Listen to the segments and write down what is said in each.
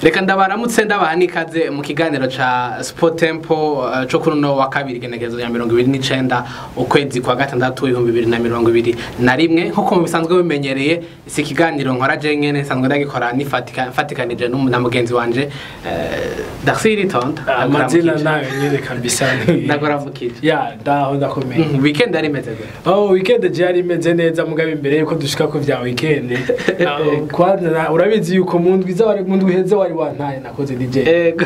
reka ndabaramutse ndabaha n'ikaze mu kiganiro ca sport tempo uh, co kuri uno wa kabiri igenekerezo ya mirongo ibiri n'icenda ukwezi kwa gatandatu ibihumbi bibiri na mirongo ibiri na rimwe nk'uko mubisanzwe bimenyereye si ikiganiro nkora je nyene nsanzwe ndagikora nifatika- mfatikanije n'umu- na mugenzi wanje uh, Darcy Ritonda amazina nayo nyene kabisa ndagoramukije ya ndaho ndakomeye Mhm, weekend yari imeze gute oh weekend je yari imeze neza mugabe imbere yuko dushika ku vya weekend Ah, kwanza urabizi yuko mu ndwi za mu ndwi heze wari wantaye nakoze DJ Ego.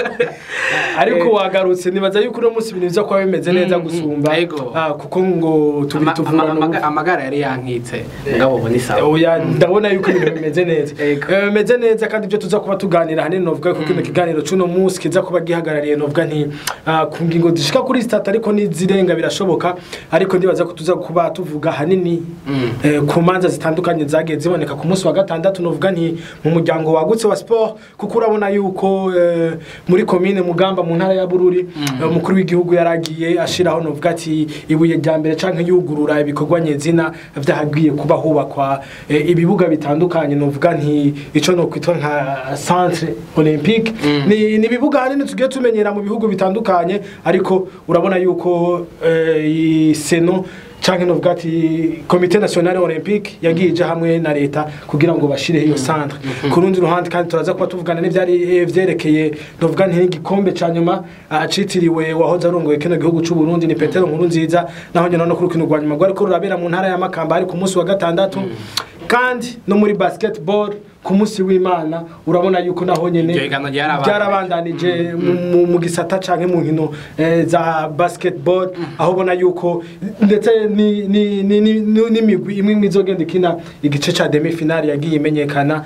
ariko Eh. wagarutse nibaza yuko uno munsi ibintu biza kuba bimeze neza Mm, mm, gusumba ego. Ah, kuko ngo tubi Ama- tuvura ama- no amaga- amagara yari yankitse ngabo ubu ni sawa oya ndabona yuko ibintu bimeze neza Ego. Eh, bimeze neza kandi ibyo tuza kuba tuganira hanini novuga ko kino kiganiro c'uno munsi kiza kuba gihagarariye novuga nti ah, ku ngingo zishika kuri sitati ariko n'izirenga birashoboka ariko ndibaza ko tuza kuba tuvuga hanini Mm. eh, ku manza zitandukanye zagiye ziboneka ku munsi wa gatandatu novuga nti mu muryango wagutse wa sport kuko urabona yuko eh, muri komine mugamba mu ntara ya bururi eh, umukuru w'igihugu yaragiye ashiraho novuga ati ibuye rya mbere canke yugurura ibikorwa nyezina vyahagiye kuba hubakwa eh, ibibuga bitandukanye novuga nti ico nokwitwa nka centre olympique ni ni ibibuga hanini tugiye tumenyera mu bihugu bitandukanye ariko urabona yuko eh, i seno canke novuga ati komite nationale olympique yagiye ija hamwe na leta kugira ngo bashireho iyo centre ku rundi ruhande kandi turaza kuba tuvugana n'ivyari eh, vyerekeye novuga nti igikombe ca nyuma ah, citiriwe wahoze arongoye kino gihugu c'u Burundi ni Petero Nkuru nziza naho nyene no kuri rukino rwa nyuma rwariko rurabera mu ntara ya Makamba ari ku munsi wa gatandatu kandi no muri basketball ku munsi w'Imana urabona yuko naho nyene Iryo higanwa ryarabandanije. ryarabandanije mu- mu- mu gisata canke mu nkino eh, za basketball aho ubona yuko ndetse ni- ni- ni- ni- ni- n'imigwi imwe imwe izogenda ikina igice ca demi finale yagiye imenyekana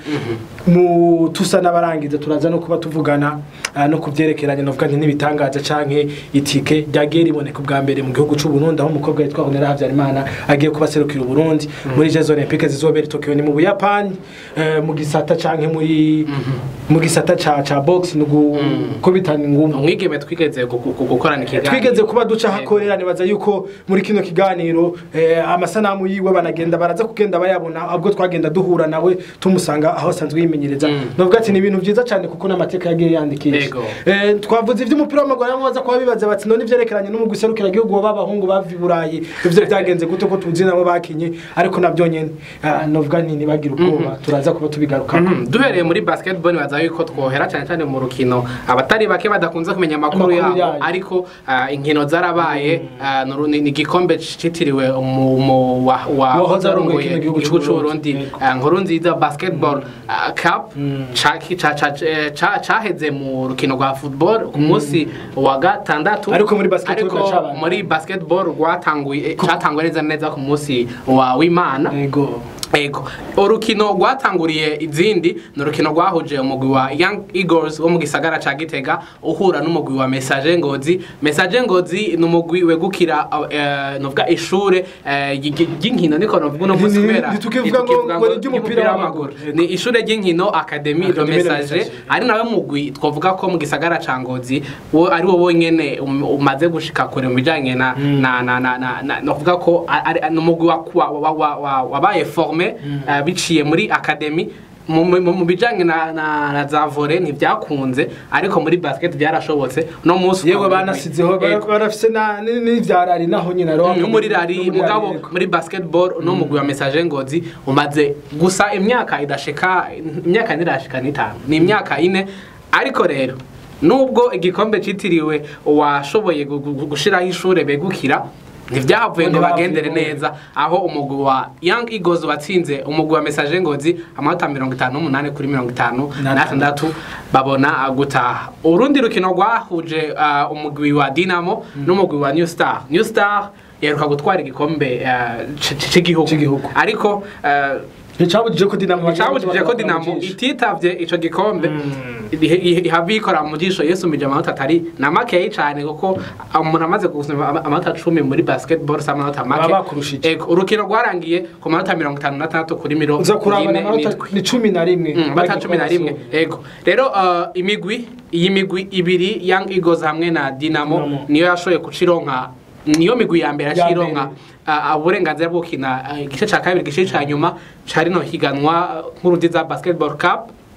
mu tusa n'abarangiza turaza no kuba tuvugana ah, no kuvyerekeranye novuga nti n'ibitangaza canke itike ryagiye riboneka ubwa mbere mu gihugu c'u Burundi aho umukobwa yitwa Honera Havyarimana agiye kuba serukira Uburundi muri Jeux Olympiques zizobera i Tokyo ni mu Buyapani eh, mu gisata canke muri mu gisata ca ca box no gukubitana ingumi umwigeme twigeze gu- gu- gukorana ikiganiro twigeze kuba duca hakorera nibaza yuko muri kino kiganiro eh, amasanamu yiwe banagenda baraza kugenda bayabona ubwo twagenda duhura nawe tumusanga aho asanzwe yimenyereza novuga ati ni ibintu vyiza cyane kuko n'amateka yagiye yandikisha Yego. eh, twavuze ivy'umupira w'amaguru aho baza kuba bibaza bati none ivyerekeranye n'umugwi serukira igihugu w'abahungu bava i burayi ivyo vyagenze gute ko tuzi nabo bakinye ariko navyo nyene ah, novuga nti ntibagire ubwoba turaza kuba tubigarukako Mhm, duhereye muri basketball nibaza yuko twohera cyane cyane mu rukino abatari bake badakunze kumenya amakuru Amakuru yabo yayo. ariko ah, inkino zarabaye ah, nuru- ni ni igikombe citiriwe umu- wa- wa- Wahoze arongoye warongoye kino gihugu igihugu c'u c'uburundi Burundi. nkuru nziza basketball ah, cup ca- ca- ca- eh, ca- caheze mu rukino rwa football ku munsi wa gatandatu Ariko muri basketball Ariko biracabandanya. muri basketball rwatanguye catanguye neza neza ku munsi wa w'imana ego Ego. Urukino rwatanguriye izindi ni urukino rwahuje umugwi wa Young Eagles wo mu gisagara ca Gitega uhura n'umugwi wa Message Ngozi. Message Ngozi ni umugwi wegukira uh, novuga ishure eh, ry- ry- ry'inkino niko novuga uno munsi Ni- ni- kubera ntitukivuga ngo- ntitukivuga ngo ni iry'umupira w'amaguru. Ni ishure ry'inkino Academy de Academy de Message Message. ari nawe mugwi twavuga ko mu gisagara ca Ngozi wo ari wo wonyene um- umaze gushika kure mu bijanye na na na na na na novuga ko ari ari- ni umugwi wa- wa- wa- wa- wa- wabaye formé eh, biciye muri academy mu mu- mu bijanye na na na za volley ntibyakunze ariko muri basket byarashobotse no munsi yewe banasizeho Ego. barafise na ni- n'ivyarari naho nyine ariho no muri rari mugabo yego. muri basketball no mugwi wa message ngozi umaze gusa imyaka idashika imyaka ntirashika n'itanu ni imyaka ine ariko rero nubwo igikombe citiriwe uwashoboye gu- gu- gushiraho ishure begukira ntibyahavuye ngo bagendere neza aho umugwi wa Young Eagles watsinze umugwi wa Message Ngozi amanota mirongo itanu n'umunani kuri mirongo itanu n'atandatu babona gutaha urundi rukino rwahuje ah, umugwi wa Dinamo n'umugwi wa New Star New Star yaheruka gutwara igikombe ah, c- c- c'igihugu C'igihugu. ariko ah, icabujije ko dinamo icabujije ko dinamo ititavye ico gikombe ihe- ihe- ihava ikora mu jisho yisumije amanota atari na makeyi cane kuko umuntu amaze gusoma ama- amanota cumi muri basketball si amanota make Baba bakurushije. Ego, urukino rwarangiye ku manota mirongo itanu n'atandatu kuri mirongo uza kurabana ine amanota n'indwi. ni cumi na rimwe Mm, amanota cumi na rimwe ego rero uh, imigwi iyi migwi ibiri young eagles hamwe na dinamo Dinamo. niyo yashoboye kucironka niyo migwi ya mbere Ya yacironka mbere. uh, uburenganzira bwo gukina uh, igice ca kabiri igice ca nyuma ca rino higanwa uh, nkuru nziza basketball cup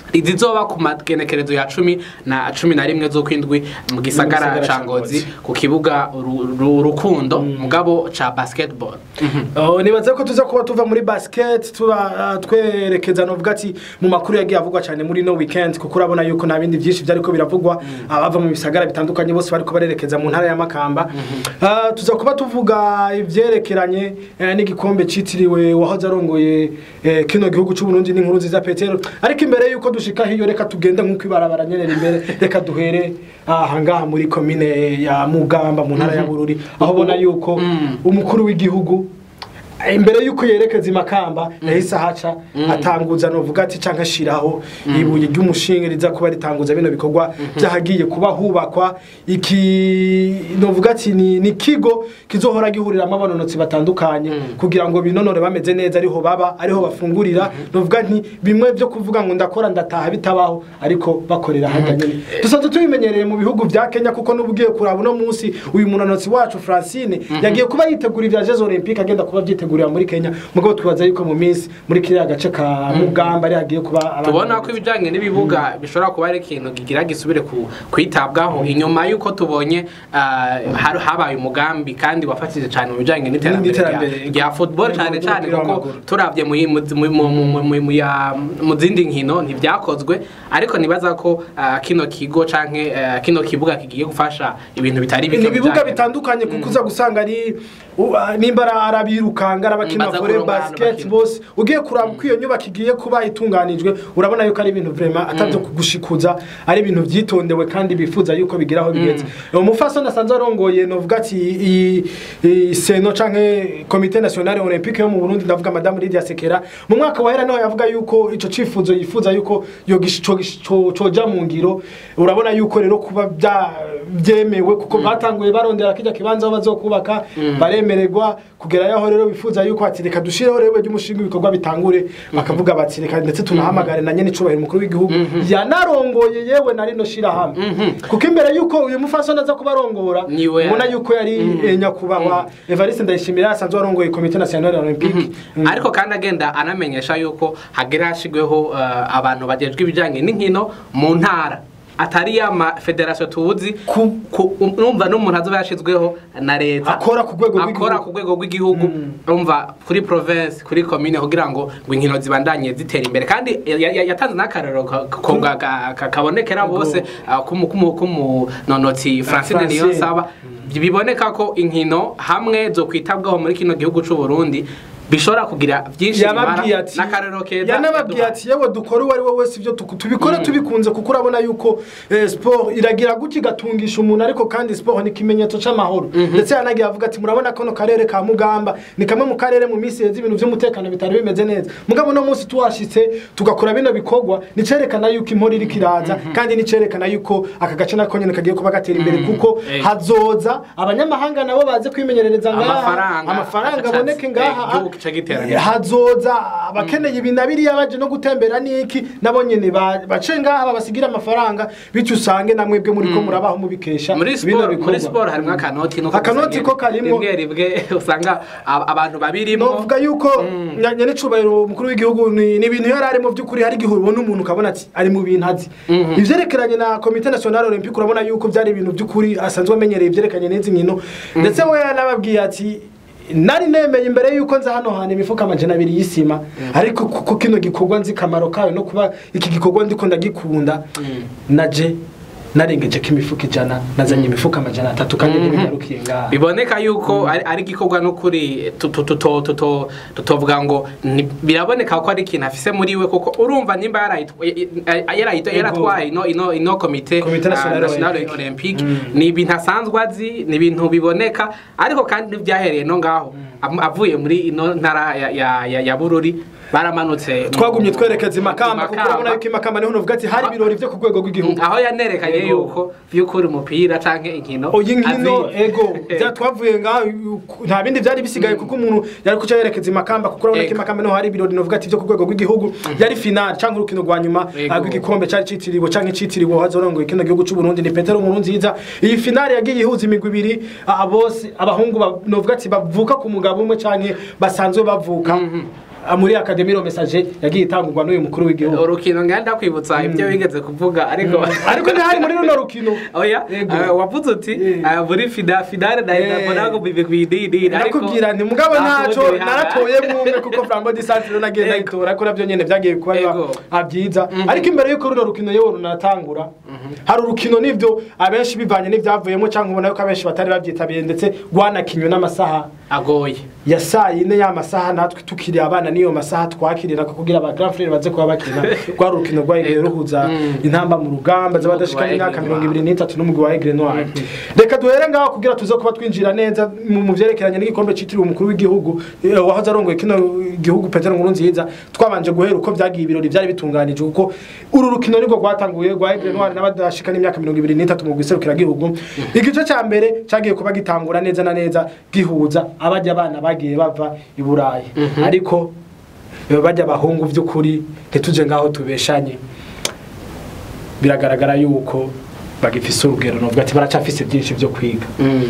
rizizoba ku magenekerezo ya cumi na cumi na rimwe z'ukwindwi mu gisagara gisagara ca ca ngozi Ngozi. ku kibuga Ru- Ru- rukundo mugabo ca basketball Oh, nibaza ko tuza kuba tuva muri basket tuba ah, twerekeza novuga ati mu makuru yagiye avugwa cyane muri no weekend kuko urabona yuko nta bindi byinshi byariko biravugwa abava mu bisagara bitandukanye bose bariko barerekeza mu ntara ya Makamba Ah, tuza kuba tuvuga ivyerekeranye eh, n'igikombe citiriwe wahoze arongoye eh, kino gihugu c'u Burundi n'inkuru nziza Petero ariko imbere yuko dushika hiyo reka tugende nk'uko ibarabara nyenera imbere reka duhere aha ngaha muri komine ya Mugamba mu ntara ya Bururi aho ubona yuko umukuru w'igihugu imbere yuko yerekeza imakamba yahise ahaca atanguza novuga ati canke ashiraho ibuye ry'umushinge riza kuba ritanguza bino bikorwa byahagiye kuba hubakwa iki novuga ati ni ni kigo kizohora gihuriramo abanonotsi batandukanye kugira ngo binonore bameze neza ariho baba ariho bafungurira novuga nti bimwe byo kuvuga ngo ndakora ndataha bitabaho ariko bakorera hajya nyine dusanzwe tubimenyereye mu bihugu vya Kenya kuko n'ubugiye kuraba uno munsi uyu munonotsi wacu Francine yagiye kuba yitegura ivya Jeux Olympiques agenda kuba vyitegurira muri Kenya mugabo twibaza yuko mu minsi muri kiriya gace ka Mugamba ari hagiye kuba abantu tubona ko ibijyanye n'ibibuga bishobora kuba ari ikintu kigira gisubire ku- kwitabwaho inyuma y'uko tubonye ah, har- habaye umugambi kandi wafatije cyane mu bijyanye n'iterambere N'iterambere. rya- rya football cyane cyane Umupira kuko w'amaguru. turabye mu mu- mu- mu- mu- mu- mu ya- mu zindi nkino ntibyakozwe ariko nibaza ko ah, kino kigo canke eh, kino kibuga kigiye gufasha ibintu bitari bike ni ibibuga bijanye- bitandukanye kuko uza gusanga ari u- ah, nimba ari arabirukanga arabakina Baza volley kurongana basket bakina. bose ugiye kuraba uko iyo nyubako igiye kuba itunganijwe urabona yuko ari ibintu vraiment atavyo kugushikuza ari ibintu vyitondewe kandi bifuza yuko bigira aho bigeze umufasoni asanzwe arongoye novuga ati iyi- iyi seno canke komite nationale olympique yo mu Burundi ndavuga madame Lydia Sekera mu mwaka wahera niho yavuga yuko ico cifuzo yifuza yuko yo gish- co gish- co- coja mu ngiro urabona yuko rero kuba bya byemewe kuko batanguye barondera kijya kibanza aho bazokubaka baremererwa kugera yaho rero bifuza yuko ati reka dushireho rero ry'umushinga ibikorwa bitangure bakavuga bati reka ndetse tunahamagare na nyene icubahiro umukuru w'igihugu yanarongoye yewe na rino shirahamwe kuko imbere yuko uyu mufasoni aza kubarongora Niwe ubona yari. yuko yari eh, nyakubahwa Evariste Ndayishimira asanzwe arongoye komite nationale olympique Mm. ariko kandi agenda anamenyesha yuko hagera hashyirweho eh, abantu bagejwe ibijyanye n'inkino mu ntara atari ya federasiyo tuzi Ku- ku- numva n'umuntu azoba yashyizweho na leta Akora ku rwego rw'igihugu. akora ku rwego rw'igihugu umva kuri province kuri komine kugira ngo ngo inkino zibandanye zitera imbere kandi ya- ya- yatanze n'akarero ka- ko ga- ga- ka- kabonekera bose ah, k'umu- k'umu- k'umunonotsi francine Francine. niyonsaba biboneka ko inkino hamwe zo kwitabwaho muri kino gihugu cy'u Burundi bishobora kugira byinshi yababwiye bimara ati n'akarero keza yanababwiye yaduhaye. ati yewe dukore uwo ari we wese ibyo tuku- tubikore tubikunze kuko urabona yuko eh, sport iragira gutya igatungisha umuntu ariko kandi sport ni ikimenyetso c'amahoro ndetse yanagiye avuga ati murabona kano karere ka mugamba ni kamwe mu karere mu minsi heza ibintu by'umutekano bitari bimeze neza mugabo no munsi tuhashitse tugakora bino bikorwa nicerekana yuko impora iriko iraza kandi nicerekana yuko aka gace nako nyene kagiye kuba gatera imbere kuko Eh. hazoza abanyamahanga nabo baze kwimenyerereza ngaha Amafaranga. amafaranga aboneke ngaha Eh, igihugu kica gitera imbere. hazoza abakeneye ibi na biriya baje no gutembera n'iki nabo nyene ba- bace ngaha babasigira amafaranga bityo usange namwebwe muri ko murabaho mubikesha muri bino siporo muri bikorwa. siporo harimo akanoti nuko Akanoti ko karimwo. rimwe rimwe usanga ab- abantu babirimo novuga yuko nya- nyene icubahiro umukuru w'igihugu ni ni ibintu yari ari mu by'ukuri hari igihe ubona umuntu ukabona ati ari mu bintu azi ivyerekeranye na komite nationale olympique urabona yuko byari ibintu by'ukuri asanzwe amenyereye ivyerekanye n'izi nkino ndetse we yanababwiye ati nari nemeye imbere yuko nza hano hantu imifuka amajana abiri y'isima ariko kuko kino gikorwa nzi kamaro kayo no kuba iki gikorwa ndiko ndagikunda naje narengeje ko imifuka ijana nazanye imifuka amajana atatu kandi ntibigarukiye ngaha biboneka yuko ari ari igikorwa n'ukuri tu- tu- tuto- tuto- tutovuga ngo ni- biraboneka ko ari ikintu afise muri we kuko urumva nimba yarayitwa- eh, yarayitwa- yaratwaye ino ino ino komite Komite ah, Nationale nationale Olympique. olympique ni ibintu asanzwe azi ni ibintu biboneka ariko kandi ntibyahereye no ngaho Am- avuye muri ino ntara ya- ya ya- ya bururi baramanutse mu- twagumye twerekeza imakamba kuko Imakamba. urabona yuko imakamba niho nuvuga ati hari ibirori vyo ku rwego rw'igihugu aho yanerekanye Yego. yuko vy'ukuri umupira canke inkino oyi nkino azi. ego bya twavuye ngaho nta bindi byari bisigaye kuko umuntu yari kuca yerekeza imakamba kuko urabona ko Ego. imakamba niho hari ibirori novuga ati vyo ku rwego rw'igihugu yari final cyangwa urukino rwa nyuma Ego. ah, rw'igikombe cyari citiriwe cyangwa icitiriwe hazorongoye kino gihugu cy'u Burundi ni Petero Nkurunziza iyi final yagiye ihuza imigwi ibiri ah, bose abahungu ba- novuga ati bavuka ku mugabo umwe canke basanzwe bavuka ah, muri akademi ro message yagiye itangurwa n'uyu mukuru w'igihugu urukino ngenda kwibutsa ibyo wigeze kuvuga ariko ariko ntihari muri runo rukino oya Yego. eh, wavuze uti Eh. eh, muri fida fidare ndahita Eh. mbona ko bibi kwididi nakubwira nti mugabo ntaco naratoye mwumwe kuko Flambeau du Centre nagiye Yego. ndayitora ko navyo nyene vyagiye kuba biba Yego. ah, vyiza ariko imbere yuko runo rukino yewe runatangura hari urukino nivyo abenshi bivanye n'ivyavuyemo canke ubona yuko abenshi batari bavyitabiriye ndetse rwanakinywe n'amasaha agoye ya saa yine ya masaha natwe tukiri abana niyo masaha twakirira ko kugira aba grand frère baze kuba bakina rwa rukino rwagiye ruhuza intamba mu rugamba z'abadashika Umugwi wa imyaka Aigle mirongo ibiri n'itatu n'umugwi wa Aigle Noir reka duhere ngaho kugira tuze kuba twinjira neza mu mu vyerekeranye n'igikombe citiriwe umukuru w'igihugu eh, wahoze arongoye kino gihugu Petero Nkurunziza twabanje guhera uko vyagiye ibirori vyari bitunganije kuko uru rukino nirwo rwatanguye rwa Aigle Noir n'abadashika n'imyaka mirongo ibiri n'itatu mu guserukira gihugu igice ca mbere cagiye kuba gitangura neza na neza gihuza abajya abana bagiye bava i Burayi ariko eh, bajya abahungu vy'ukuri ntituje ngaho tubeshanye biragaragara yuko bagifise urugero novuga ati baracafise byinshi vyo kwiga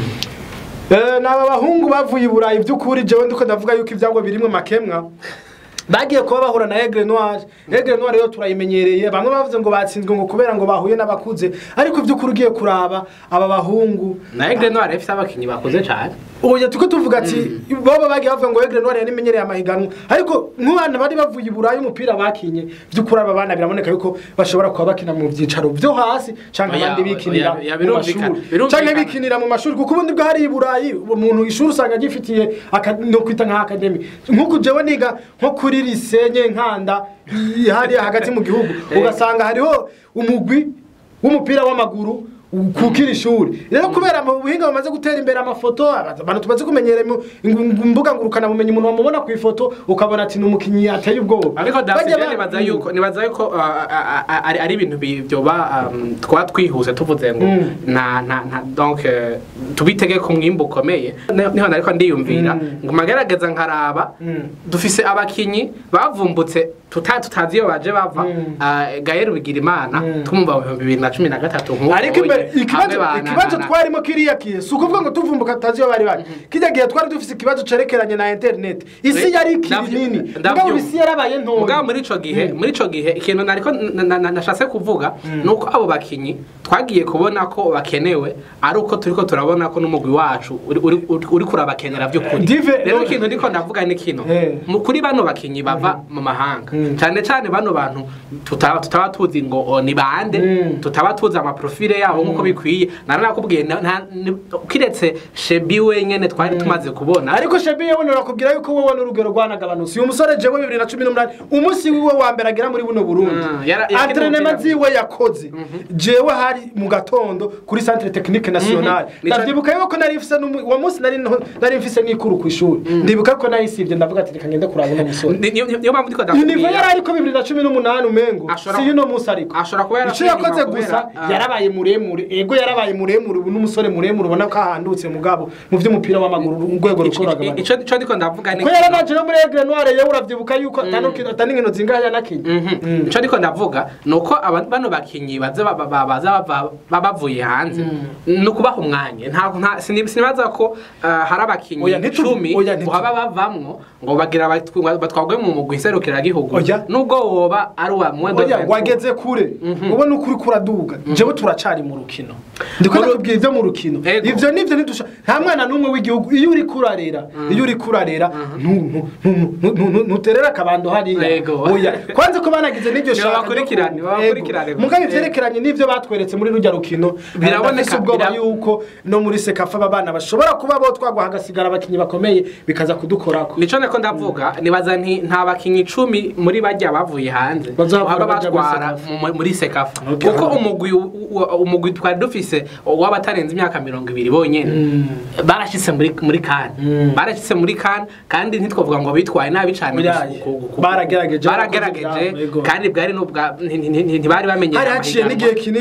Eh, naba bahungu bavuye i Burayi by'ukuri jewe ndiko ndavuga yuko ivyangwa birimwe makemwa bagiye kuba bahura na Aigle Noir Aigle Noir rero turayimenyereye bamwe bavuze ngo batsinzwe ngo kubera ngo bahuye n'abakuze ariko by'ukuri ugiye kuraba aba bahungu na Aigle Noir ifite abakinyi bakuze cyane oya tuko tuvuga ati boba bagiye bavuga ngo Aigle Noir yanimenyereye amahiganwa ariko nk'abana bari bavuye i Burayi umupira bakinye by'ukuri aba bana biraboneka yuko bashobora kuba bakina mu byicaro byo hasi canke Oya, abandi bikinira oya, oya, mu birumvikana, mashuri birumvikana. canke bikinira mu mashuri kuko ubundi bwo hari i Burayi umuntu ishuri usanga agifitiye aka- no kwita nka academy nk'uko jewe niga nko kuri lisenye nkanda i- hariya hagati mu gihugu ugasanga hariho umugwi w'umupira w'amaguru kukira ishuri rero kubera mu buhinga bamaze gutera imbere amafoto abantu tumaze kumenyera mu ingu- imbuga ngurukana bumenyi umuntu wamubona ku ifoto ukabona ati ni umukinnyi ateye ubwoba ariko Bajya David ba- nibaza yuko nibaza yuko uh, uh, uh, ari ari ibintu bi- byoba um, twa twihuse tuvuze ngo Mm. na na na donc uh, tubitege ku mwimbo ukomeye Ne- niho nariko ndiyumvira Mm. ngo magerageza nkaraba Mm. dufise abakinyi bavumbutse tuta tutazi iyo baje bava Mm. uh, Gaël Bigirimana Mm. tumva mu bihumbi bibiri na cumi na gatatu nk'uko ariko imbere hamwe ikibazo ba- na- ikibazo na- na- twarimo kiriya kihe si ukuvuga ngo tuvumbuka tutazi iyo bari bari kijya gihe twari dufise ikibazo cerekeranye na internet isi Eh, yari ikiri ndavyu- nini ndavyumva. mugabo isi yarabaye ntoya mugabo muri ico gihe muri ico gihe ikintu nariko na- na- na- nashatse kuvuga nuko abo bakinyi twagiye kubona ko bakenewe ari uko turiko turabona ko n'umugwi wacu uri- uri uri- uri kurabakenera vy'ukuri Dive- rero no- ikintu ndiko ndavuga ni kino Eh. mu kuri bano bakinyi bava mu mahanga Mm. cyane cyane bano bantu tutaba tutaba tuzi ngo o, ni bande Mm. tutaba tuzi amaprofile yabo nk'uko bikwiye naranakubwiye na- na- ni- kiretse shebi wenyene twari tumaze kubona ariko shebi yewe nakubwira yuko wowe n'urugero rwanagabanutse uyu musore jewe bibiri na cumi n'umunani umunsi wiwe wa mbere agera muri buno burundi Mm, yara- yakina antrenema umupira. ziwe yakoze jewe hari mu gatondo kuri centre technique nationale Nico- ndavyibuka yuko nari mfise n'umu- uwo munsi nari nto- nari mfise n'ikuru ku ishuri ndibuka ko nayisivye ndavuga ati reka ngende kuraba uno musore Ni- ni- niyo mpamvu ndiko univo ndakubwira yari ariko bibiri na cumi n'umunani umengo Ashobora- si yuno munsi ariko ashobora kuba icyo yarasubiye yakoze inyuma gusa kubera, ah, yarabaye muremure ego yarabaye muremure ubu n'umusore muremure ubona ko ahandutse mugabo mu vy'umupira w'amaguru urwego Ico- rukoragabanuka ico ico ndiko ndavuga ni ko yaranaje no muri Aigle Noire yewe uravyibuka yuko atanukino ataninkino zingahe yanakinye Mhm. ico ndiko ndavuga nuko aba- bano bakinyi baza ba- ba- baza bava- ba- bavuye hanze ni ukubaha umwanya nta nta- sini- sinibaza ko ah, hari abakinyi Oya, ntitu- icumi oya, ntitu- baba bavamwo ngo bagira batw- batwagwe mu mugwi serukiragihugu Oya. nubwo woba ari uwa mwendo oya wageze kure ubona ukuri kuraduga jewe turacari mu rukino ndiko ndakubwira ivyo mu rukino Ego. ivyo nivyo nidusha nta mwana n'umwe w'igihugu iyo uri kurarera iyo uri kurarera ntu- ntu- ntu- ntu- ntu- ntu- ntuterera akabando hariya Ego. oya kwanza ko banagize n'iryo Ni shaka ryo abakurikirane, ku- abakurikirane Ego. gusa. mugabo ivyerekeranye n'ivyo batweretse muri rujya rukino Biraboneka, ndafise ubwoba bira- yuko no muri sekafa aba bana bashobora kuba bo twagwa hagasigara abakinyi bakomeye bikaza kudukorako nico niko ndavuga nibaza nti nta bakinyi icumi muri bajya bavuye hanze Bazava baba baja muri batwara Sekafa. mu- muri sekafa Okay. kuko umugwi u- u- umugwi twari dufise w'abatarenze imyaka mirongo ibiri bonyene barashitse muri muri kan Mm. barashitse muri kan kandi ntitwavuga ngo bitwaye nabi cyane Oya, gusa- ku- ku- ku- baragerageje, baragerageje bakoze ibyabo, yego. kandi bwari n'ubwa nti- nti- nti- ntibari bamenyereye hari haciye amahiganwa. n'igihe kinini hari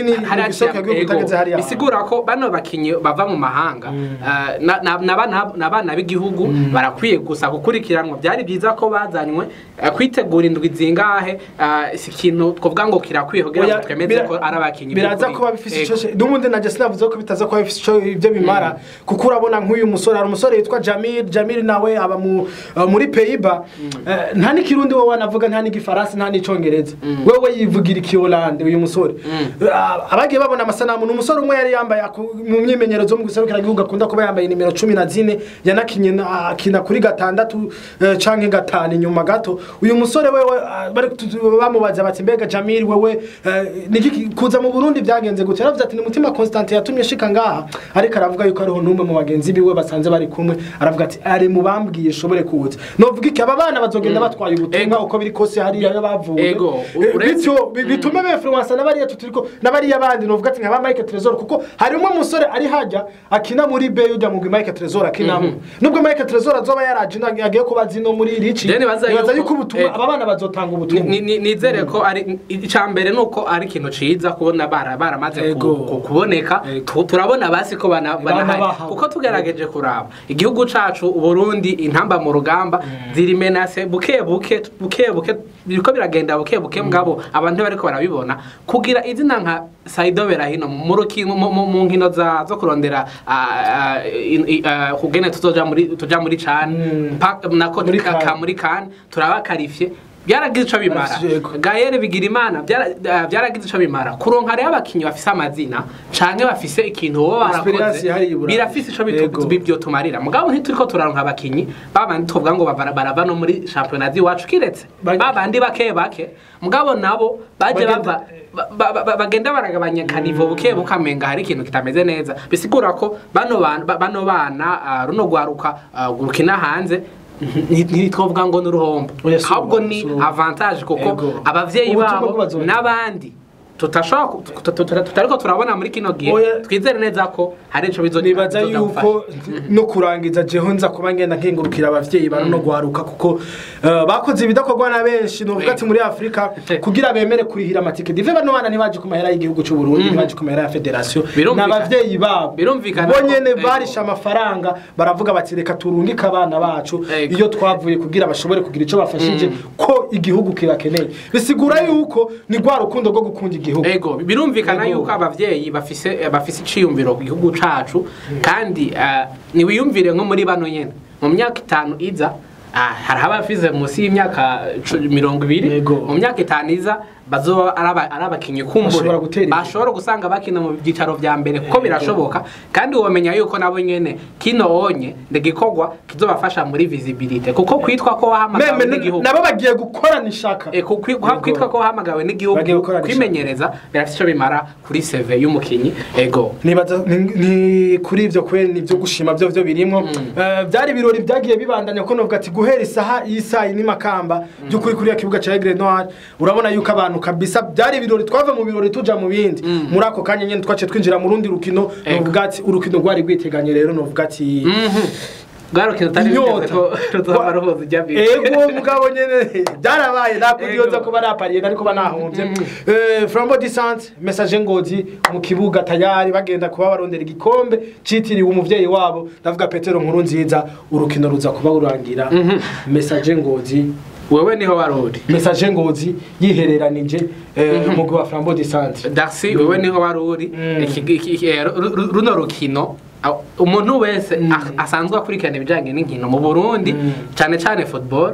hagati ya igihugu ego. utageze hariya bisigura ko bano bakinyi bava mu mahanga eh, na- na- n'abana n'abana b'igihugu barakwiye gusa gukurikiranwa byari byiza ko bazanywe eh, kwitegura indwi zingahe eh, si ikintu twavuga ngo kirakwiye kugira ngo Oya, twemeze bira- ko ari abakinyi biraza by'ukuri. kuba bifise Ego. ico n'ubundi najye sinavuze ko bitaza kuba bifise ico ibyo bimara kuko urabona nk'uyu musore hari umusore yitwa Jamil Jamil nawe aba mu uh, muri Peiba nta n'ikirundi wowe anavuga nta n'igifaransa nta n'icongereza wewe yivugira ikiyolande uyu musore Uh, abagiye babona amasanamu ni umusore umwe yari yambaye aku- mu myimenyerezo mu guserukira igihugu akunda kuba yambaye nimero cumi na zine yanakinye na- akina kuri gatandatu eh, canke gatanu inyuma gato uyu musore wewe ah, bari kutu- bamubaza bati mbega Jamil wewe eh, niki kuza mu Burundi byagenze gute yaravuze ati ni mutima Constantin yatumye shika ngaha ariko aravuga yuko ariho numwe mu bagenzi biwe basanze bari kumwe aravuga ati ari mu bambwiye shobore kuza novuga iki aba bana bazogenda batwaye ubutumwa Ego. uko biri kose hariya yo bavuye Ego, Eh, uretse- bityo bi- bituma befluensa n'abariya tuturiko n'abariya bandi novuga ati nka ba Mike Trezor kuko harimo umusore ari hajya akina muri B ujya mu Mike Trezor akinamo nubwo Mike Trezor azoba yaraje ino- agiye kuba zino muri rici Je nibaza nibaza yuko- yuko ubutumwa Ego. aba bana bazotanga ubutumwa Ni- ni- nizere ko ari icya mbere ni uko ari ikintu ciza kubona bara baramaze ku- Ego. ku- kuboneka Ego. Tu- turabona basi ko bana- banahari bahawe. kuko tugerageje kuraba igihugu cacu uburundi intamba mu rugamba ziri menase buke buke buke buke biriko biragenda buke buke mugabo abantu bariko barabibona kugira izina nka Saido Berahino mu rukino mu- mu mu nkino za zo kurondera ah, ah, in- i- ah, kugene tuzoja muri tuja muri CHAN Mm. pa- nako Muri ka- CAN. ka muri CAN turabakarifye byaragize ico bimara Barafise, yego. Gaël Bigirimana byara- ah, byaragize ico bimara kuronka rero abakinyi bafise amazina canke bafise ikintu boba Experience barakoze ihari i Burayi. birafise ico Yego. bitu- byotumarira mugabo ntituriko turaronka abakinyi babandi tuvuga ngo bavara- barava no muri shampiyona z'iwacu kiretse Ba- babandi bake bake mugabo nabo baje Bagenda- bava ba- ba- ba- bagenda baragabanya kanivo buke bukamenga hari ikintu kitameze neza bisigura ko bano bana ba- bano bana ah, runo rwaruka ah, rukina hanze nti- ntitwovuga ngo ni uruhombo Oya, si ahubwo uruhombo, ni si uruhombo. avantage kuko Ego. abavyeyi Ubutumwa babo bw'abazungu. n'abandi tutashobora ku- tuta- tuta- tutariko turabona muri kino gihe Oya. twizere neza ko hari ico bizo nibaza bizoza yuko gufasha. no kurangiza jeho nza kuba ngenda nkengurukira abavyeyi bari no gwaruka kuko eh, bakoze ibidakorwa na benshi novuga ati muri Afrika kugira bemere kurihira amatike dive bano bana ntibaje ku mahera y'igihugu cy'u Burundi ntibaje ku mahera ya federation Birumvikana. n'abavyeyi babo Birumvikana bo ko- nyene Ego. barisha amafaranga baravuga bati reka turungike abana bacu Ego. iyo twavuye kugira bashobore kugira ico bafashije ko igihugu kirakeneye bisigura yuko ni rwa rukundo rwo gukunda igihugu ego birumvikana Ego. yuko abavyeyi bafise eh, bafise iciyumviro ku gihugu cacu kandi eh, niwiyumvire nko muri bano nyene mu myaka itanu iza ah, hari abafize munsi y'imyaka cu- mirongo ibiri Ego. mu myaka itanu iza bazoba ari aba- ari abakinyi Bashobora kumbure gutera imbere. bashobora gusanga bakina mu byicaro vya mbere kuko birashoboka kandi womenya yuko nabo nyene kino onye ndegikorwa kizobafasha muri visibility kuko kwitwa ko wahamagawe meme n'igihugu nabo bagiye gukorana ishaka E, ku- kwi- Yego. kwitwa ko wahamagawe Bagiye n'igihugu gukora kwimenyereza birafite icyo bimara kuri seve y'umukinyi ego nibaza ni- ni kuri ivyo kweli nivyo gushima vyo vyo birimwo Eh, byari ibirori byagiye bibandanya ko novuga ati guhera isaha y'isaha ni makamba by'ukuri kuri ya kibuga ca Aigle Noir urabona yuko abantu kabisa byari ibirori twava mu birori tuja mu bindi muri ako kanya nyene twace twinjira mu rundi rukino Ego. novuga ati urukino rwari rwiteganye rero novuga ati bwarukino utari Inyota. biteze ko ruzaba ruhuza ijya mbere ego mugabo nyene byarabaye nakudiyoza Ego. kuba napariye ariko banahombye Eh, flambo disante message ngozi mu kibuga tayari bagenda kuba barondera igikombe citiriwe umuvyeyi wabo ndavuga petero nkuru nziza urukino ruza kuba rurangira message ngozi wewe niho wari uri message ngozi yihereranije eh, umugwi wa flambo disante darcy wewe niho wari uri Mm. Iki- iki- eh, ru- ru- runo rukino aho- umuntu wese a- asanzwe akurikirana ibijyanye n'inkino mu burundi Mm. cyane cyane football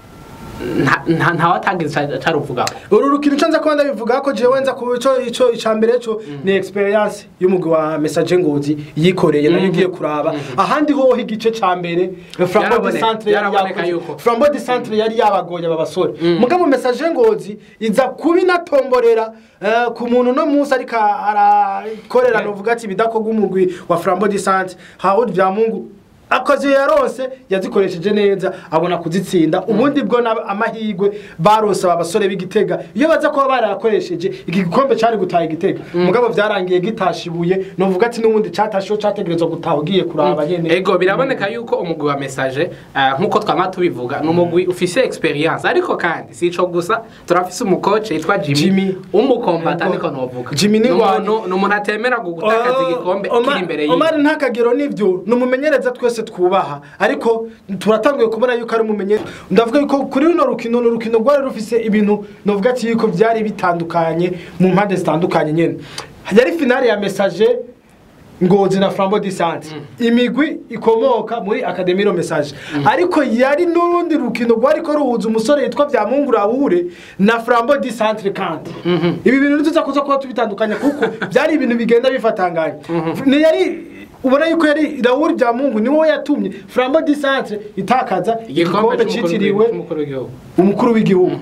nta- nta- ntawatangiza caruvugaho uru rukino ico nza kuba ndabivuga ko jewe nza ku ico ico icambere co ni experience y'umugwi wa message ngozi yikoreye nayo ugiye kuraba ahandi hoho igice ca mbere flambo de Byaraboneka- centre yari byaraboneka yakoze- yuko. flambo de centre yari yabagoye aba basore mugabo message ngozi iza kuba inatomborera eh, ku muntu no munsi ariko arakorera novuga ati bidakorwa umugwi wa flambo de centre hawudi bya mungu akazi yaronse yazikoresheje neza abona kuzitsinda ubundi bwo na- amahirwe barose aba basore b'igitega iyo baza kuba barayakoresheje iki gikombe cyari gutaha igitega mugabo byarangiye gitashibuye novuga ati n'ubundi cyatashiwe cyategerezwa gutaha ugiye kuraba nyene ego biraboneka yuko umugwi wa message uh, nkuko twama tubivuga ni umugwi ufise experience ariko kandi si ico gusa turafise umukoce yitwa Jimmy, Jimmy. umukombata Ego. niko novuga Jimmy ni Ni ngwani. umuntu- ni umuntu atemera gutakaza igikombe Omar- kiri imbere yiwe Omar ntakagero nivyo ni umumenyereza twese twubaha ariko turatanguye kubona yuko ari umumenyereza ndavuga yuko kuri runo rukino ni urukino rwari rufise ibintu novuga ati yuko byari bitandukanye mu mpande zitandukanye nyene yari finale ya message ngozi na flambo disante imigwi ikomoka muri akademiro message ariko yari n'urundi rukino rwariko ruhuza umusore yitwa byamungu rahure na flambo disante kandi ibi bintu nituza kuza kuba tubitandukanya kuko byari ibintu bigenda bifatanganya ni yari ubona yuko yari rahure byamungu niwe yatumye flambo disante itakaza igikombe citiriwe cy'umukuru w'igihugu umukuru w'igihugu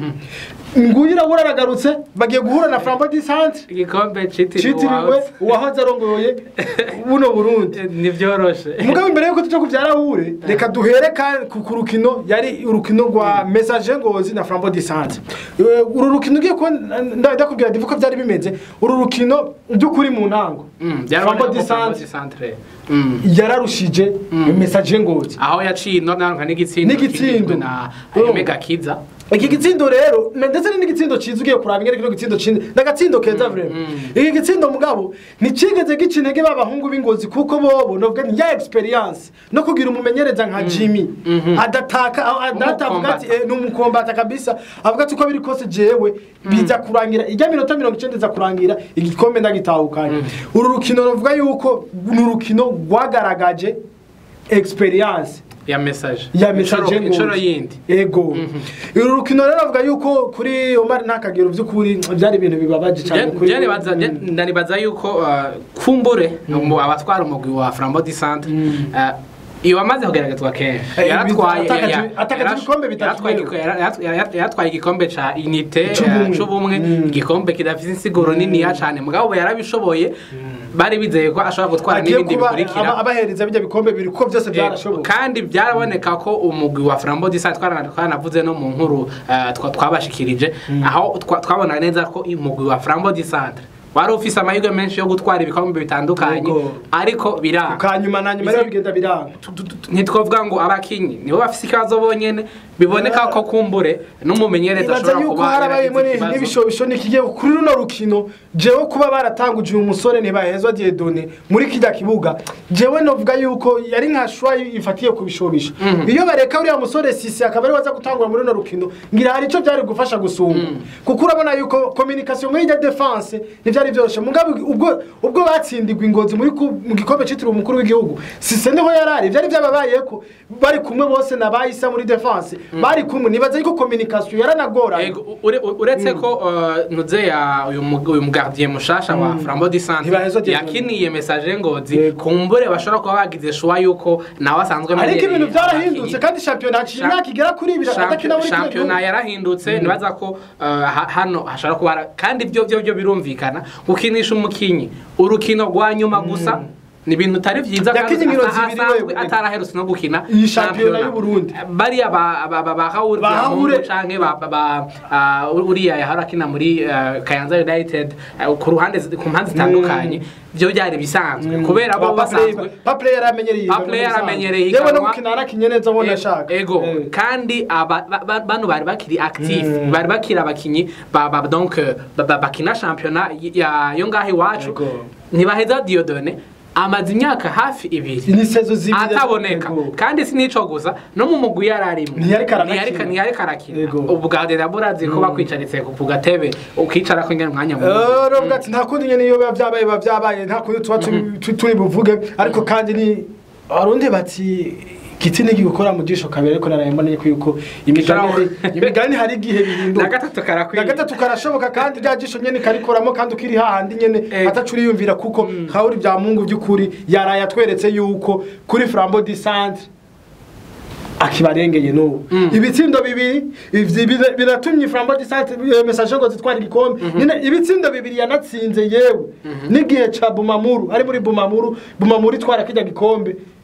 nguyu rahure aragarutse bagiye guhura na flambo disante igikombe citiriwe citiriwe uwahoze. uwahoze arongoye buno burundi Eh, ntivyoroshe mugabo imbere yuko tuja kuvyara hure reka duhere ka- ku ku rukino yari urukino rwa message ngozi na flambo disante uru rukino ugiye kuba nda- ndakubwira divu ko vyari bimeze uru rukino by'ukuri mu ntango Mm, flambo byaraboneka ko Flambeau disante du Centre. Mm. yararushije message ngozi aho yaciye inonanka n'igitsindo N'igitsindo. kigizwe na Mm. Mega Kiza iki gitsindo rero na- ndetse ni n'igitsindo ciza ugiye kuraba ingene kino gitsindo ciza n'agatsindo keza vrema iki gitsindo mugabo nticigeze gica intege b'abahungu b'ingozi kuko bobo novuga ni ya experience no kugira umumenyereza nka Jimmy adataka aho adatavuga ati Umukombata. eh, ni umukombata kabisa avuga ati uko biri kose jewe biza kurangira ijya minota mirongo icenda iza kurangira igikombe ndagitahukanye uru rukino novuga yuko ni urukino rwagaragaje experience ya message ya Incuro- message incuro yindi ego uru rukino rero avuga yuko kuri Omar ntakagero by'ukuri byari ibintu bibabaje cyane kuri Je nibaza je- ndanibaza yuko uh, kumbure mu- abatwara umugwi wa Flambeau du Centre uh, iyo amaze kugeragezwa kenshi Eh, yaratwaye atakaje- ya- ya- atakaje yarash- ibikombe bitatu yaratwaye rero. igiko- yara- yara- yara- yaratwaye igikombe ca unité C'ubumwe. eh, c'ubumwe Mm. igikombe kidafite insiguro niniya cane mugabo ubu yarabishoboye bari bizeye ko ashobora gutwara agiye n'ibindi kuba bikurikira aba- abahereza bijya bikombe bibiri kuko byose byarashoboka kandi byaraboneka ko umugwi wa Flambeau du Centre twarana- twanavuze no mu nkuru eh, twa- twabashikirije aho twa- twabona neza ko umugwi wa Flambeau du Centre wari ufise amahirwe menshi yo gutwara ibikombe bitandukanye Yego. ariko biranga kanyuma na nyuma rero bigenda biranga ntitwavuga ngo abakinyi nibo bafise ikibazo bonyene biboneka ko kumbure n'umumenyereza ibaza ashobora yuko kuba harabayemo yaragize ikibazo. n'ibishobisho nikigiye kuri runo rukino jewe kuba baratanguje uyu musore ntibahezwa Dieudonné muri kijya kibuga jewe novuga yuko yari nka shwa ifatiye ku bishobisho iyo bareka uriya musore sisi akaba ari waza gutangura muri runo rukino ngira hari ico byari gufasha gusumba kuko urabona yuko communication muri ya defense ntivyari vyoroshe mugabo ubwo ubwo batsindirwa ingozi muri ku- mu gikombe citiriwe umukuru w'igihugu sise niho yarari vyari vyababayeko bari kumwe bose na bayisa muri defense bari kumwe nibaza yuko communication yaranagoranye Ego, ure- uretse ko uh, nuze ya uyu mu- uyu mugardien mushasha wa Flambeau du Centre Ntibahezwa Dieudonné. yakiniye message ngozi Yego. kumbure bashobora kuba bagize shuwa yuko nawe asanzwe ariko amenyereye ibintu byarahindutse abakinyi. kandi shampiyona haciye imyaka igera kuri ibiri atakina muri kino shampiyona gihugu yarahindutse nibaza ko uh, ha- hano hashobora kuba hari- kandi ibyo byo byo birumvikana gukinisha umukinyi urukino rwa nyuma gusa ni ibintu utari vyiza kandi Yakinye inkino asa- zibiri asanzwe wewe. ataraherutse no gukina Iyi shampiyona y'u Burundi. bariya ba ba ba ba Raoul Ba Diamonde Raoul. canke ba ba- ba ah, uriya yahora akina muri ah, Kayanza United ah, ku ruhande zi- ku mpande zitandukanye byo byari bisanzwe kubera bo basanzwe paplay yaramenyereye Papley yaramenyereye yewe no ihiganwa. gukina yarakinye neza ubona ashaka ego Eh. kandi aba- ba- ba- bano bari bakiri active bari bakiri abakinyi ba- ba- donc euh, ba- ba- bakina shampiyona y- ya- yo ngaho iwacu Ego. ntibaheza Dieudonné amaze imyaka hafi ibiri ni sezo zibiri ataboneka Ego. kandi si nico gusa no mu mugwi yararimwe Ntiyariko aranakina. ntiyariko arakina Ego. ubwa na burazi ko bakwicaritse ku ku gatebe ukicara ko ingene umwanya munini Eh, Rovuga ati nta kundi nyene iyo biba vyabaye biba vyabaye nta kundi tuba turi- tu- turi buvuge ariko kandi ni abarundi bati giti ntigikora mu jisho kabiri ariko naraye mboneye ko yuko imigani Gishobora- imigani hari igihe na bihinduka gatatu karakwiye na gatatu karashoboka kandi rya jisho nyene karikoramo kandi ukiri hahandi nyene Ego. atacu uriyumvira kuko hawuri bya mungu by'ukuri yaraye atweretse yuko kuri flambo di centre akibarengeye n'ubu ibitsindo bibiri ivyi bira- biratumye flambo di centre eh, message ngo zitwara igikombe nyine ibitsindo bibiri yanatsinze yewe n'igihe ca bumamuru ari muri bumamuru bumamuru itwara kijya gikombe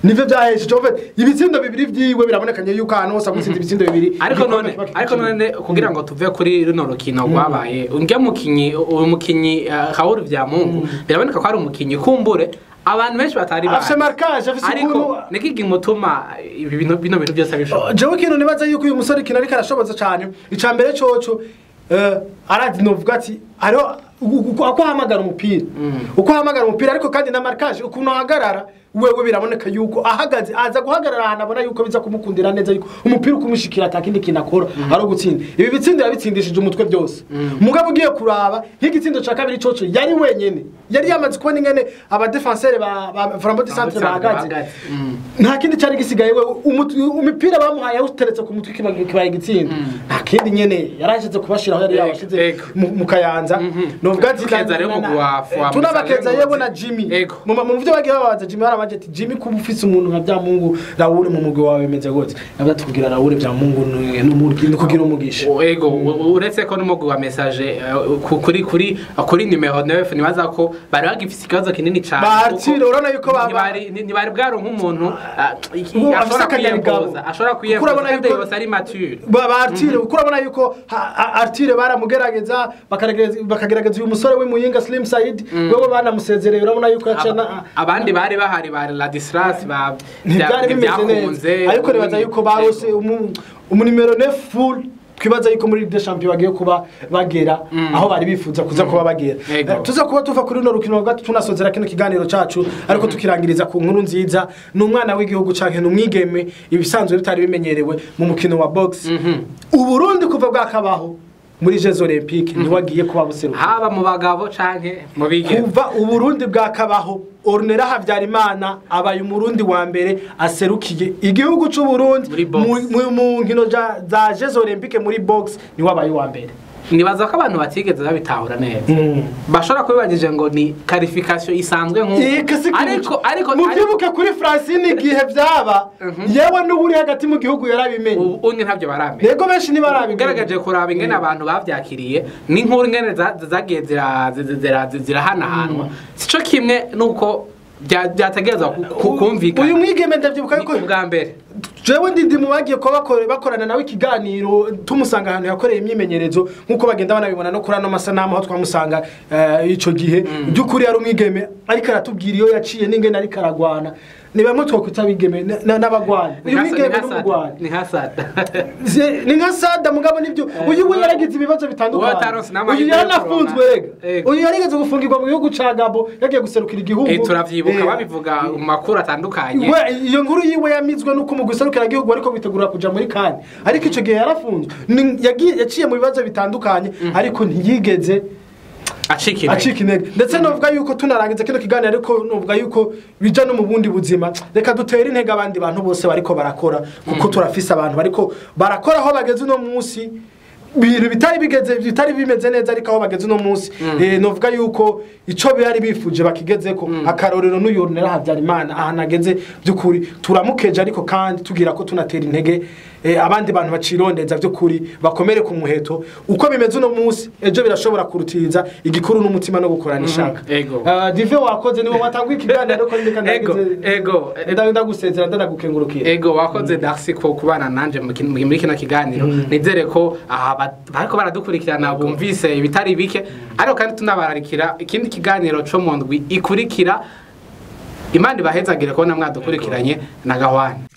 nivyo vyahesheje en fait ibitsindo bibiri vyiwe birabonekanye yuko ahantu hose agutsinda ibitsindo bibiri ariko igikombe none kiba ariko kikiri. none kugira ngo tuve kuri runo rukino rwabaye unge mukinyi uyu mukinyi uh, Kauru vya Mungu biraboneka ko ari umukinyi kumbure abantu benshi batari afise marquage afise ariko ukuntu niki gimutuma ibi bintu bino bintu byose abishobora jewe ikintu nibaza yuko uyu musore ikintu ariko arashoboza cyane ica mbere coco eh, aradi novuga ati hariho u- uko uko ahamagara umupira uko ahamagara umupira ariko kandi na marquage ukuntu ahagarara wewe biraboneka yuko ahagaze aza guhagarara ahantu abona yuko biza kumukundira neza yuko umupira ukumushikira atakindi kintu akora ari ugutsinda ibi bitsindo yabitsindishije umutwe byose mugabo ugiye kuraba nk'igitsindo ca kabiri coco yari wenyene yari yamaze kubona ingene abadefensere ba ba Flambeau du Centre bahagaze Mm. nta kindi cyari gisigaye we umutu- umupira bamuhaye yawuteretse ku mutwe kiba- kibaye igitsinda nta kindi nyene yarashyize kubashiraho yari Ego, yabashize ego. mu mu kayanza novuga ati Tukeza rero umugwi wa- wa tunabakeza Musaze yewe na Ngozi. Jimmy Ego. mu mu byo bagiye babaza Jimmy barabaje ati Jimmy kuba ufise umuntu nka bya Mungu Raoul mu mugwi wawe bimeze gute nabyo tukubwira Raoul bya Mungu ni n'umurwi ni kugira umugisha O- ego u- uretse ko n'umugwi wa message eh, ku- kuri kuri kuri numero 9 nibaza ko bari bagifise ikibazo kinini cyane Bahatire, kuko urabona yuko ba- ntibari ntibari bwaronka umuntu ah, iki- Ubu afise ashobora akanyabugabo. kwiyempoza ashobora Kuko kwiyempoza urabona kandi yuko- yose ari mature ba ba Artire kuko urabona yuko ha- ha- Artire baramugerageza bakagerageza bakagerageza uyu musore w'imuyinga Slim Said wewe banamusezereye urabona yuko yaciye na Aba- abandi bari bahari ba Ladislas ba ntibyari bimeze neza ariko nibaza yuko barose umu- umunimero ne full twibaza yuko muri Ligue des Champions bagiye kuba bagera aho bari bifuza kuza kuba bagera Ego. Eh, tuza kuba tuva kuri runo rukino rwa gatatu tunasozera kino kiganiro cacu ariko tukirangiriza ku nkuru nziza ni umwana w'igihugu canke ni umwigeme ibisanzwe bitari bimenyerewe mu mukino wa box uburundi kuva bwakabaho muri Jeux Olympiques ntiwagiye kuba buseruka haba mu bagabo canke mu bigeme kuva uburundi bwakabaho orunera habyarimana abaye umurundi wa mbere aserukiye igihugu c'uburundi Muri box. mu- mu- mu nkino ja- za jeux olympique muri box niwe abaye uwa mbere nibaza ko abantu batigeze babitahura neza bashobora kubibagije ngo ni qualification isanzwe nk'uko ariko ariko muvyibuke kuri francine igihe vyaba yewe n'uburi hagati mu gihugu yarabimenye ubu unye ntabyo baramenya yego benshi ntibarabimenye ugaragaje kuraba ingene abantu bavyakiriye n'inkuru ingene za- zagiye zira- zira- zira- zirahanahanwa sico kimwe nuko bya- byategerezwa ku- ku- uyu kumvikana mwigeme ndavyibuka ni yuko ubwa mbere jewe ndi mu bagiye kuba bakore- bakorana nawe ikiganiro tumusanga ahantu yakoreye imyimenyerezo nk'uko bagenda banabibona no kuri ano masanamu aho twamusanga eh, ico gihe by'ukuri yari umwigeme ariko aratubwira iyo yaciye n'ingene ariko aragwana ni bamwe twakwita abigeme n- n- n'abagwana Ni uyu nka- ni mwigeme nka Sada. n'umugwana ni nka sada Se- ni nka sada mugabo nibyo uyu we yaragize ibibazo Uwo bitandukanye ataronse n'amahirwe uyu yo yaranafunzwe kuronka. rega Ego. uyu yarigeze gufungirwa mu gihugu ca gabo yagiye guserukira igihugu Eh, turavyibuka Eh, babivuga mu makuru atandukanye we iyo nkuru yiwe yamizwe nuko mu guserukira igihugu ariko bitegura kuja muri kane ariko ico gihe yarafunzwe Ni- yagiye- yaciye mu bibazo bitandukanye ariko ntiyigeze acika intege acika intege ndetse novuga yuko tunarangiza kino kiganiro ariko novuga yuko bija no mu bundi buzima reka dutere intege abandi bantu bose bariko barakora kuko turafise abantu bariko barakora aho bageze uno munsi ibintu bitari bigeze bitari bimeze neza ariko aho bageze uno munsi eh, novuga yuko ico bari bifuje bakigezeko akarorero n'uyu Ornella Habyarimana ahantu ageze by'ukuri turamukeje ariko kandi tugira ko tunatera intege eh, abandi bantu bacirondeza by'ukuri bakomere ku muheto uko bimeze uno munsi ejo birashobora kurutiriza igikuru n'umutima no gukorana ishaka ego. Ah, dive wakoze niwe watanguye ikiganiro ariko ndeka Ego, ndagize- ego. nda- ndagusezera ndanagukengurukira ego wakoze darcy ko kubana nanje mu kin- muri kino kiganiro nizere ko aha ba- bariko baradukurikirana bumvise ibitari bike ariko kandi tunabararikira ikindi kiganiro co mu ndwi ikurikira imana ibahezagire kubona mwadukurikiranye na gahwani